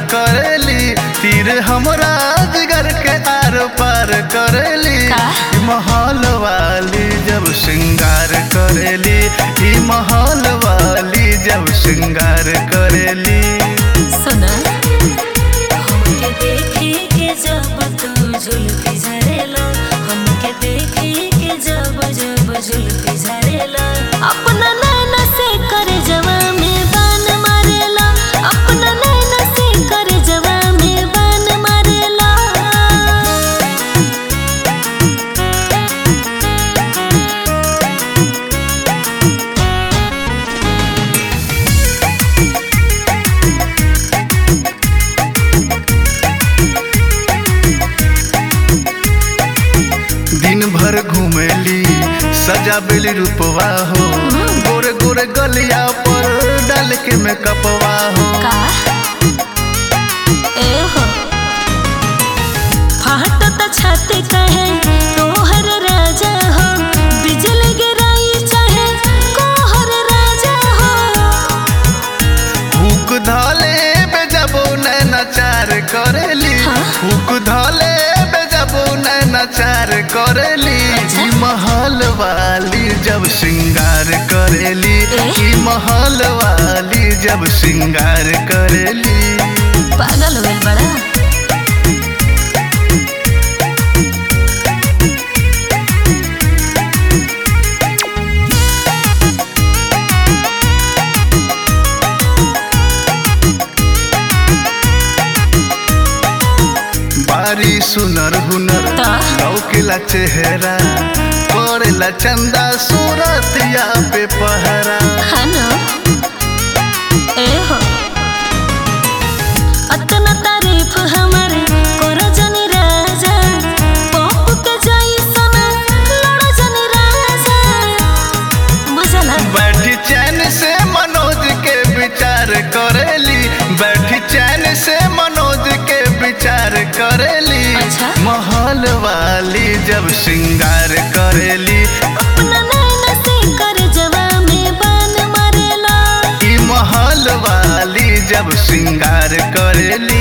करेली तीर हमरा जिगर के आर पार करेली का? ई महल वाली जब श्रृंगार करेली ई महल वाली जब श्रृंगार करेली सुना हमके देखी के जब तू जुल्फी झरेला हमके देखी के जब जब जुल्फी झरेला अपना नैना से करे जवा में बान मारेला अपना नैना से करे जवा में बान मारेला दिन भर घूमेली सजा बेली रूपवा हो गोरे गोरे गलिया पर डाल के मेकअपवा हो का ए हो फाट त छाती कहे तोहर राजा हो बिजली गिराई चाहे कोहर राजा हो हुक धाले बेजबो नैनाचार करेली हाँ? हुक धाले बेजबो नैनाचार करेली अच्छा। ई महल वाली जब श्रृंगार करेली ए? ई महल वाली जब श्रृंगार करेली पागल हो गइल बड़ा बारी सुनर हुनर ता? लौकेला चेहरा करेला चंदा सूरतिया पे पहरा हनो ए हो अतना तारीफ हमारे कोरा जनी राजा पप्पू के जाई सना लड़ा जनी राजा बुझला बैठी चैन से मनोज के विचार करेली बैठी चैन से मनोज के विचार करेली अच्छा। महल वाली जब श्रृंगार करेली अपना नैना से कर जवा में बान मारेला ई महल वाली जब श्रृंगार करेली